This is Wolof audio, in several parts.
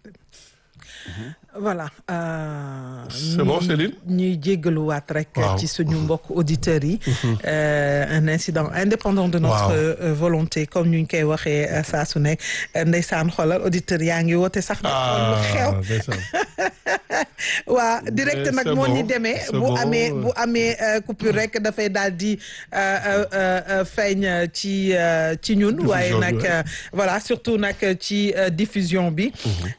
voilà. c'est bon Céline. ñuy jéggaluwaat rek. waaw ci suñu mbokk auditeurs yi. un incident indépendant de notre Waaw. volonté comme ñu koy waxee saa su nekk ndeysaan xoolal auditeurs yaa ngi woote sax. de xool lu xew ah ndeysaan. waa direct Mais nag c'est moo ni bon, demee c'est bu bon. amee bu amee euh, coupure rek dafay daal di euh, euh, euh, feeñ euh, ci euh, ci ñun waaye Diffusion bi, nag ouais. euh, voilà surtout nag ci euh, diffusion bi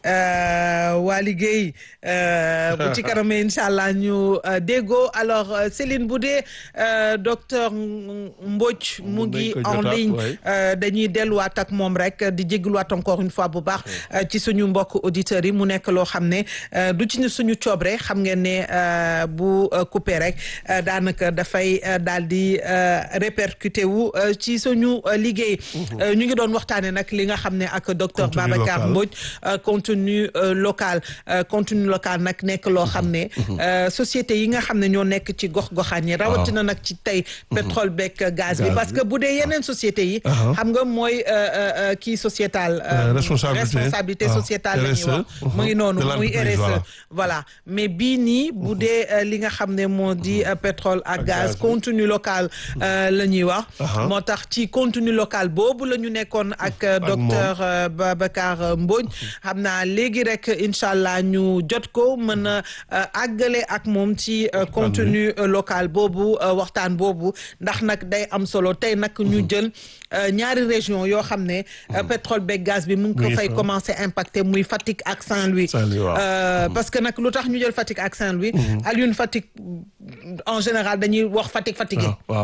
Euh, waa liggéey euh, bu ci kanamee incha allah ñu euh, déggoo alors euh, Céline bu dee euh, docteur Mbodj mu Mun ngi nañ ko en jotaat, ligne ouais. Euh, dañuy delluwaat ak moom rek di jégaluwaat encore une fois bu baax euh, ci suñu mbokk auditeurs yi mu nekk loo xam ne euh, du ci ñu suñu coobre xam ngeen ne euh, bu euh, coupé rek euh, daanaka dafay euh, daal di euh, répercuté wu euh, ci suñu euh, liggéey. Euh, ñu ngi doon waxtaanee nag li nga xam ne ak docteur Contenu Babacar local. Mbodj euh, contenu euh, local Euh, contenu local nag nekk loo xam ne euh, société yi nga xam ne ñoo nekk ci gox-goxaan yi rawatina nag ci tey pétrole beeg gaz bi Gaz parce bi. que bu dee yeneen société yi Aha. xam nga mooy euh, euh, euh, kii sociétal Euh, responsabilité. responsabilité Ah, sociétale la ñuy RSE. wax mu ngi noonu De muy l'entreprise, RSE voilà. voilà mais bii nii bu dee euh, li nga xam ne moo di euh, pétrole ak Ak gaz gaz bi. contenu local euh, la ñuy wax Aha. moo tax ci contenu local boobu la ñu nekkoon ak euh, Ak docteur euh, Babacar euh, Mbodj xam naa léegi rek incha allah ñu jot ko mën a euh, àggale ak moom ci euh, contenu euh, local boobu euh, waxtaan boobu ndax nag day am solo tey nag ñu jël euh, ñaari région yoo xam ne euh, pétrole beeg gaz bi mu ngi ko Oui, fay ça. commencé impacté muy Fatick ak Saint-Louis Saint-Louis, waaw. Euh, parce que nag lu tax ñu jël Fatick ak Saint-Louis Alioune Fatick en général dañuy wax Fatick fatigué waaw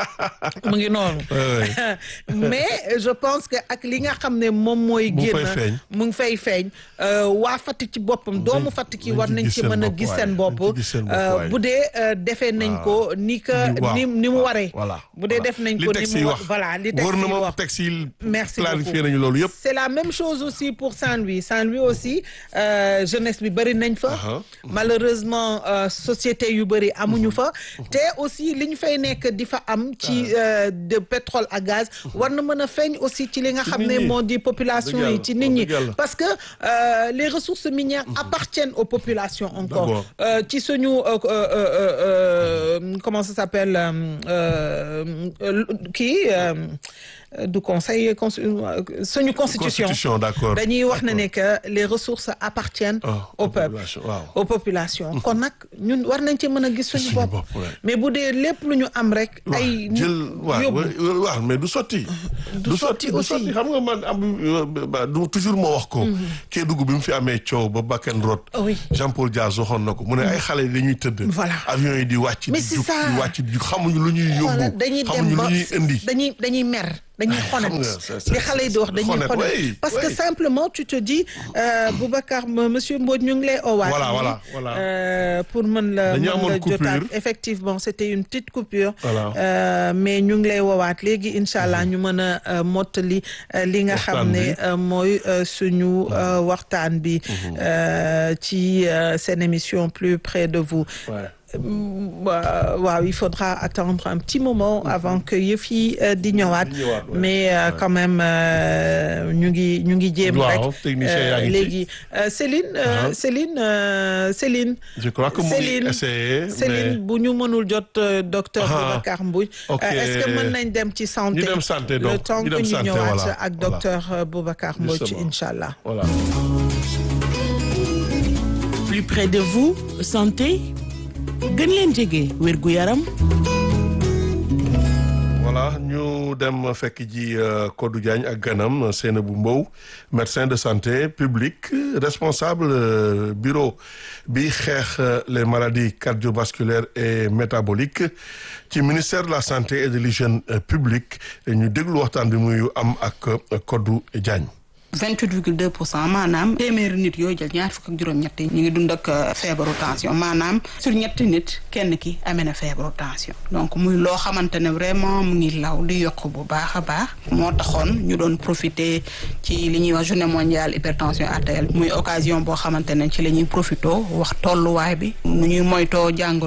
mu ngi noonu Ouais, mais je pense que ak li nga xam ne moom mooy Mu ngi génn fay feeñ. mu ngi fay feeñ euh, waa Fatick ci boppam doomu Fatick yi nañ war ci nañ gis ci seen mën a bopp, gis waaye. seen bopp Nañ ci gis seen bopp, euh, waaye. bu dee euh, defee nañ ko ni que Waaw. ni ni mu waree voilà bu dee def nañ ko li ni texte mu yi wa- wax voilà li texte yi gouvernement wax texte yi Merci planifié beaucoup. nañu loolu yëpp c'est la même chose aussi pour Saint-Louis Saint-Louis aussi euh, jeunesse bi bëri nañ fa Aha. malheureusement euh, société yu bëri amuñu fa te aussi li ñu fay nekk di fa am ci euh, de pétrole à gaz war na mën a feeñ aussi ci li nga xam nit ne ñi. moo di population Dëgg yi yàlla, ci nit ñi dëgg yàlla. parce que euh, les ressources minières appartiennent aux populations encore D'abord. Euh, ci suñu euh, euh, euh, euh, comment ça s'appelle euh, euh, kii euh, du conseil cons- suñu constitution constitution d'accord dañuy wax na ne que les ressources appartiennent Ah, au aux peuple populations, waaw. aux populations kon nag ñun war nañ ci mën a gis suñu suñu bopp bopp, ouais. mais bu dee lépp lu ñu am rek ay jël waaw yóbbu waaw waaw mais du sotti. Du sotti aussi. du xam nga man am du toujours moo wax ko. Kédougou bi mu fi amee coow ba Bakken Road. Oui. Jean Paul Diaz waxoon na ko mu ne ay xale yi dañuy tëdd. Voilà. avion yi di wàcc. Mais di c'est jug ça. di wàcc di jug xamuñu lu ñuy Voilà, yóbbu. dañuy dem xamuñu ba lu ñuy indi. dañuy dañuy mer dañuy xam xonet nga, c'est- c'est- li xale yi di wax dañuy xonet, xonet oui, parce que oui. simplement tu te dis euh, Boubacar m- monsieur Mbodj ñu ngi lay owaat Voilà, nii, voilà, voilà. euh, pour mën la Dañu mën amoon la jotaat coupure. effectivement c'était une petite coupure Voilà. Euh, mais ñu ngi lay woowaat léegi incha allah ñu mën a euh, mottali euh, li nga Waxtaan xam ne bi. euh, mooy euh, suñu euh, waxtaan bi euh, ci euh, seen émission plus près de vous Ouais. Euh, waaw il faudra attendre un petit moment avant que yëf yi euh, di ñëwaat Di ñëwaat, ouais. mais euh, quand même euh, ñu ngi ñu ngi jéem rek Waaw, technicien yaa ngi ci. léegi euh, Céline euh, Uh-huh. Céline euh, Céline je crois que mu ngi Céline essayé. Céline bu ñu mënul jot euh, docteur Ah. Boubacar Mbouy Ok. est-ce que mën nañ dem ci santé Ñu dem santé le donc, temps ñu que dem ñu santé, ñëwaat voilà, ak voilà. docteur euh, Boubacar Mbouy Justement. incha allah voilà. plus près de vous santé gën leen jege wérgu yaram voilà ñu dem fekk ji euh, Kodou Diagne ak ganam Seynabou Mbow médecin de santé publique responsable euh, bureau bi xeex euh, les maladies cardiovasculaires et métaboliques ci ministère de la santé et de l'hygiène euh, publique ñu déglu waxtaan bi muy am ak euh, Kodou Diagne. 28 virgule 2 pour cent maanaam téeméeri nit yooyu jël ñaar fukk ak juróom-ñett yi ñu ngi dund ak euh, feebaru tension maanaam sur ñetti nit kenn ki amee na feebaru tension donc muy loo xamante ne vraiment mu ngi law di yokk bu baax a baax moo taxoon ñu doon profiter ci li ñuy wax journée mondiale hypertension artérielle muy occasion boo xamante ne ci la ñuy profité wax tolluwaay bi nu ñuy moytoo jàngoro ji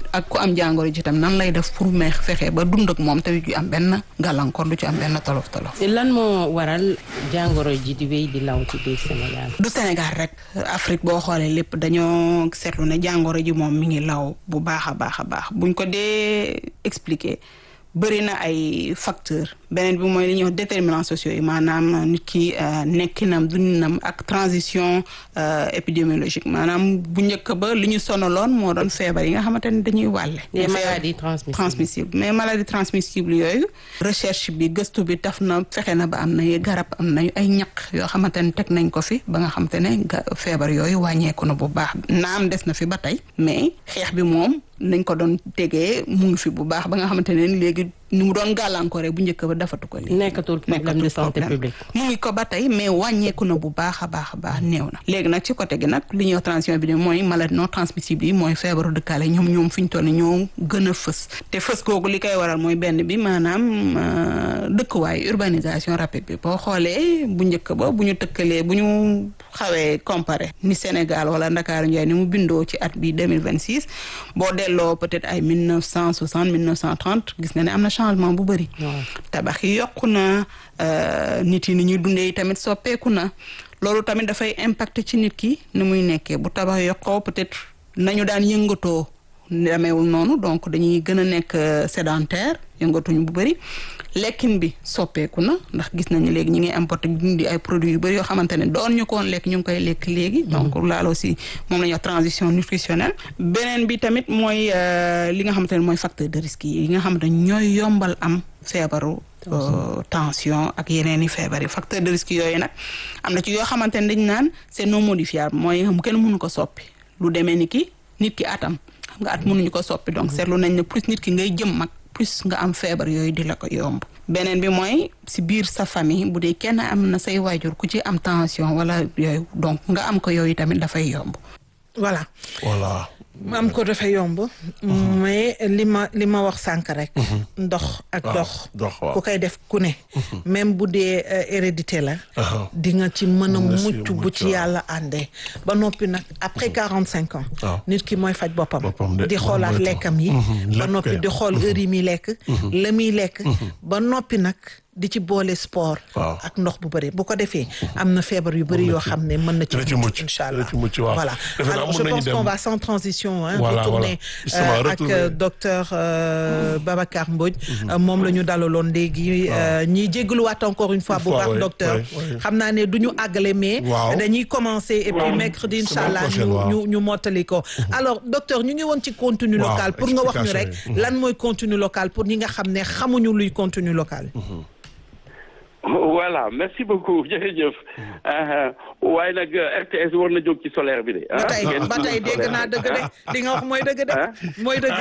ak ku am jàngoro ji tam nan lay def pour me fexe ba dund ak moom tamit du am benn gàllankoor du ci am benn tolof tolof. lan moo waral jàngoro ji di wéy di law ci biir Sénégal. du Sénégal rek Afrique boo xoolee lépp dañoo seetlu ne jàngoro ji moom mi ngi law bu baax a baax a baax buñ ko dee expliquer bëri na ay facteurs beneen bi mooy li ñuy wax déterminants sociaux yi maanaam nit ki nekkinam dundinam ak transition épidémiologique maanaam bu njëkk ba li ñu sonaloon moo doon feebar yi nga xamante ne dañuy wàlle. les maladies transmissibles transmissibles mais maladies transmissibles yooyu. recherche bi gëstu bi taf na fexe na ba am na garab am na ay ñaq yoo xamante ne teg nañ ko fi ba nga xamante ne feebar yooyu wàññeeku na bu baax naam des na fi ba tey mais xeex bi moom. nañ ko doon tegee mu ngi fi bu baax ba nga xamante ne léegi ni mu doon gàllankoore bu njëkk ba dafatu ko léegi. nekkatul problème de santé publique. mu ngi ko ba tey mais wàññeeku na bu baax a baax a baax néew na. léegi nag ci côté gi nag li ñuy wax transmission bi mooy maladie non transmissible yi mooy feebaru dëkkaale ñoom ñoom fi ñu toll ñoo gën a fës. te fës googu li koy waral mooy benn bi maanaam dëkkuwaay urbanisation rapide bi boo xoolee bu njëkk ba bu ñu tëkkalee bu ñu xawee comparé ni Sénégal wala Ndakaaru Njaay ni mu bindoo ci at bi 2026 boo delloo peut-être ay mille neuf cent soixante mille neuf cent trente gis nga ne am na changement bu bëri tabax yi yokku na nit yi ni ñuy dundee tamit soppeeku na loolu tamit dafay impacter ci nit ki ni muy nekkee bu tabax yokkoo peut-être nañu daan yëngatoo demeewul noonu donc dañuy gën a nekk sédentaire yëngatuñ bu bëri lekkin bi soppeeku na ndax gis nañu léegi ñi ngi importé di ay produits yu bëri yoo xamante ne doon ñu ko woon lekk ñu ngi koy lekk léegi donc laal aussi moom la ñuy wax transition nutritionnelle beneen bi tamit mooy li nga xamante ne mooy facteur de risque yi nga xamante ne ñooy yombal am feebaru tension ak yeneen i feebar yi facteur de risque yooyu nag am na ci yoo xamante ne dañ naan c'est non modifiable mooy xam kenn mënu ko soppi lu demee ni ki nit ki atam xam nga at mënuñu ko soppi donc seetlu nañ ne plus nit ki ngay jëm mag plus nga am feebar yooyu di la ko yomb beneen bi mooy si biir sa famille bu dee kenn am na say waajur ku ci am tension wala yooyu donc nga am ko yooyu tamit dafay yomb voilà voilà am ko dafay yomb mais li ma li ma wax sànq rek ndox ak dox ku koy def ku ne même bu dee hérédité la di nga ci mën a mucc bu ci yàlla àndee ba noppi nag après quarante cinq ans nit ki mooy faj boppam di xoolaat lekkam yi ba noppi di xool heure yi muy lekk la muy lekk ba noppi nag di ci boole sport. ak ndox bu bëri bu ko defee am na feebar yu bëri yoo xam ne mën na ci mucc incha allah voilà alors je pense qu'on va sans transition hein retourner ak docteur Babacar Mbodj moom la ñu dalaloon léegi ñiy jégaluwaat encore une fois bu baax docteur xam naa ne du ñu àggale mais dañuy commencer et puis mercredi incha allah ñu ñu ñu mottali ko alors docteur ñu ngi woon ci contenu local pour nga wax ñu rek lan mooy contenu local pour ñi nga xam ne xamuñu luy contenu local voilà merci beaucoup jërëjëf waaye nag RTS war na jóg ci solaire bi de. ba tey ba tey dégg naa dëgg de li nga wax mooy dëgg de. mooy dëgg.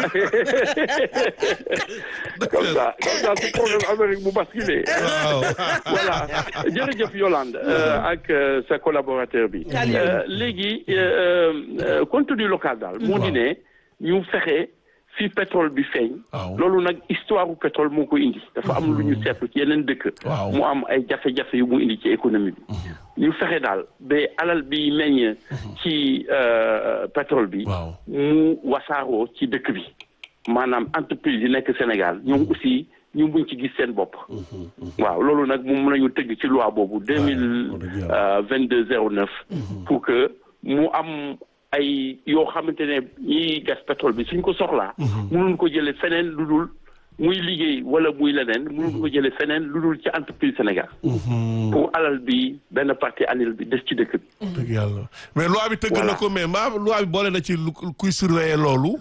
comme ça comme ça su problème Amérique bu basculé. voilà jërëjëf Yolande ak sa collaborateur bi. léegi contenu local daal. moo di ne ñu fexe. fi pétrole bi feeñ loolu nag histoire u pétrole moo ko indi dafa am lu ñu seetlu ci yeneen dëkk mu am ay jafe-jafe yu mu indi ci économie bi ñu fexe daal ba alal bi meññ ci pétrole bi mu wasaaroo ci dëkk bi maanaam entreprise yi nekk Sénégal ñoom aussi ñu buñ ci gis seen bopp waaw loolu nag moom lañu tëgg ci loi boobu deux mille vingt deux zéro neuf pour que mu am ay yoo xamante ne ñiy gas pétrole bi suñ ko soxlaa mënuñ ko jële feneen lu dul muy liggéey wala muy leneen mënuñ ko jële feneen lu dul ci entreprise Sénégal pour alal bi benn partie annuelle bi des ci dëkk bi dëgg yàlla mais loi bi tëgg na ko mais maa loi bi boole na ci kuy surveiller loolu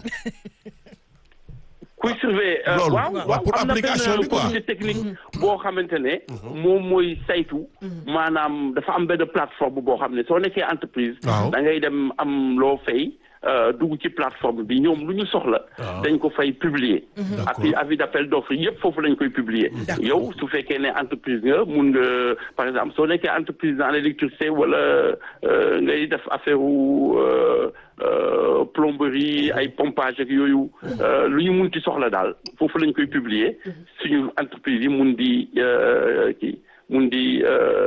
kuy surveiller waaw waaw pour am na application bi benn quoi comité technique boo xamante ne moom mooy saytu maanaam dafa am benn plateforme boo xam ne soo nekkee entreprise Waaw. da ngay dem am loo fay dugg ci plateforme bi ñoom lu ñu soxla dañ ko fay publier ak avis d'appel d'offre yëpp foofu lañ koy publier yow su fekkee ne entreprise nga mun nga par exemple soo nekkee entreprise dans l'électricité wala euh, ngay def affaire u euh, euh, plomberie ay pompage ak yooyu euh, lu ñu mun ci soxla daal foofu lañ koy publier suñu entreprise yi mun di euh, kii mun di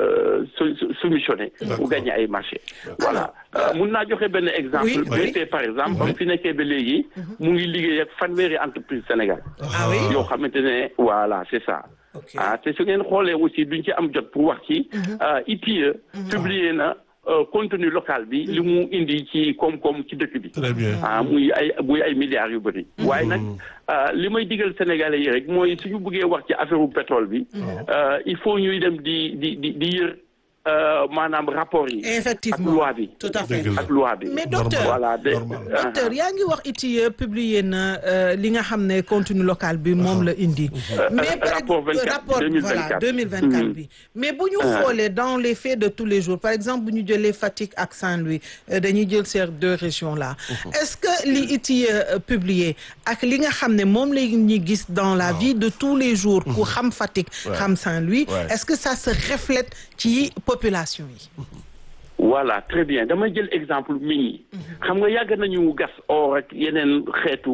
soumissionné mu gagné ay marché voilà mun naa joxe benn exemple BP par exemple ba mu fi nekkee ba léegi mu ngi liggéey ak fanweeri entreprise Sénégal yoo xamante ne voilà c'est ça ah te su ngeen xoolee aussi duñ ci am jot pour wax ci ITIE publié na contenu local bi li mu indi ci koom-koom ci dëkk bi très bien ah muy ay muy ay milliards yu bëri waaye nag li may digal sénégalais yi rek mooy suñu bëggee wax ci affaire u pétrole bi il faut ñuy dem di di di di yër maanaam rapport yi effectivement ak loi bi tout à fait ak loi bi mais docteur voilà de docteur yaa ngi wax ITIE publié na li nga xam ne contenu local bi moom la indi mais rapport 24 rapport voilà 2024 bi mais bu ñu xoolee dans les faits de tous les jours par exemple bu ñu jëlee Fatick ak Saint-Louis dañuy jël ces deux régions là est-ce que li ITIE publié ak li nga xam ne moom la ñuy gis dans la vie de tous les jours ku xam Fatick xam Saint-Louis est-ce que ça se reflète ci population yi voilà très bien damay jël exemple mini xam nga yàgg nañu gas or ak yeneen xeetu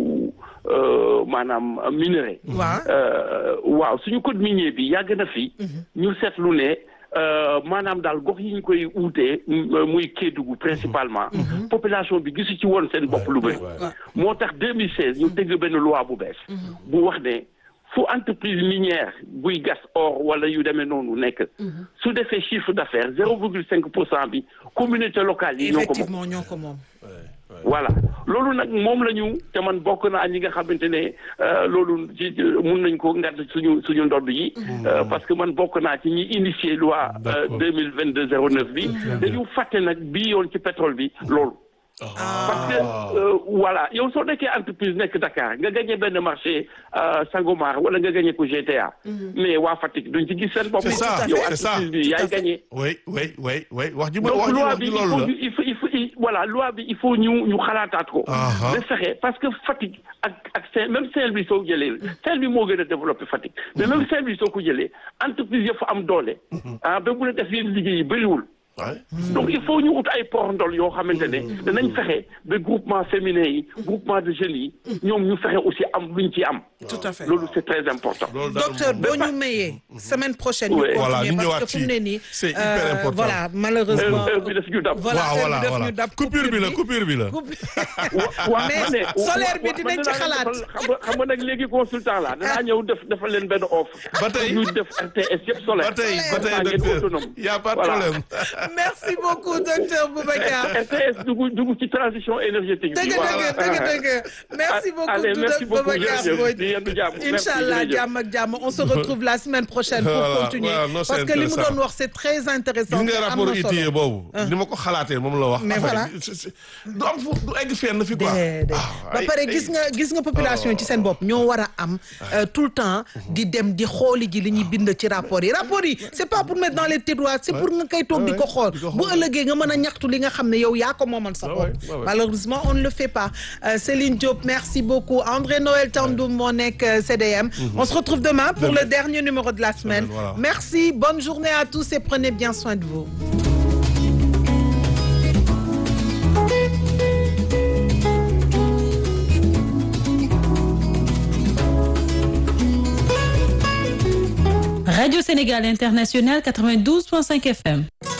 maanaam minerai waaw suñu code minier bi yàgg na fi ñu seetlu ne maanaam daal gox yi ñu koy uutee muy Kédougou principalement population bi gisu ci woon seen bopp lu bëri moo tax 2016 ñu tëgg benn loi bu bees bu wax ne fu entreprise minière buy gas or wala yu demee noonu nekk su defee chiffre d'affaires zéro virgule cinq pour cent bi communauté locale yi ñoo ko moom effectivement ñoo ko moom voilà loolu nag moom la ñu te man bokk naa ñi nga xamante ne loolu ci mun nañ ko ngàdd suñu suñu ndodd yi parce que man bokk naa ci ñi initié loi deux mille vingt deux zéro neuf bi dañu fàtte nag bii yoon ci pétrole bi loolu parce que voilà yow soo nekkee entreprise nekk Dakar nga gagné benn marché Sangomar wala nga gagné ko GTA. mais waa Fatick duñ ci gis seen bopp. c'est ça yow c'est ça entreprise bi yaay gagné. oui oui oui oui wax ji ma donc wax ji loi wax bi ji il faut loolu la. ñu il faut il faut il- voilà loi bi il faut ñu ñu xalaataat ko. Aha. de fexe parce que Fatick ak ak Saint même Saint-Louis soo jëlee Saint-Louis moo gën a développé Fatick mais même Saint-Louis soo ko jëlee entreprise yëpp fa am doole. ah ba mun a def yenn liggéey yi bëriwul. Ouais. donc il faut ñu ut ay port ndol yoo xamante ne danañ fexe ba groupement féminin yi groupement de jeunes yi ñoom ñu fexe aussi am luñ ci am tout à fait loolu c'est très important loolu daal docteur moom- boo ñu mayee semaine prochaine ñu Ouais. Voilà, continuer ñu parce ñëwaat que fu mu ci- ne nii c'est hyper euh, important. voilà malheureusement heure heure bi daf ñu dab voilà waaw heure voilà bi daf voilà ñu dab coupure bi la coupure bi la. waaw mais solaire bi dinañ ci xalaat. xam nga xam nga nag léegi consultant la danaa ñëw def defal leen benn offre Ba tey. ñu def RTS yëpp solaire ba tey ba tey Comme ça, ngeen docteur autonome. y a pas de Voilà. problème. merci beaucoup docteur Boubacar RTS dugg dugg ci transition énergétique bi dëgg dëgg dëgg dëgg merci beaucoup Allez, merci beaucoup, Boubacar jërëjëf. Mbodj Di yendu jàmm. Merci, Inch'Allah jërëjëf. jàmm ak jàmm on se retrouve la semaine prochaine pour Voilà, continuer voilà, non, c'est parce que li mu intéressant. doon wax c'est très intéressant gis nga te am rapport na solo. ITIE boobu. ni ma ko xalaatee moom la wax. Mais affaire voilà. yi, c'est- c'est- du am fu du egg fenn fi quoi. déedéet Ah, ba ay- pare ay- gis nga gis nga population yi ci seen bopp ñoo war a am euh, tout le temps di dem di xooli ji li ñuy bind ci rapport yi rapport yi c'est pas pour mettre dans les tiroirs c'est pour nga koy toog di ko xool di ko bu xool. ëllëgee nga mën a ñaxtu li nga xam ne yow yaa ko moomal sa Ouais, bopp ouais, ouais, ouais. malheureusement on ne le fait pas Euh, Céline Diop merci beaucoup André Noël Tandoum moo nekk euh, CDM on se retrouve demain pour Demain. le dernier numéro de la semaine voilà. merci bonne journée à tous et prenez bien soin de vous Radio Sénégal International 92.5 FM.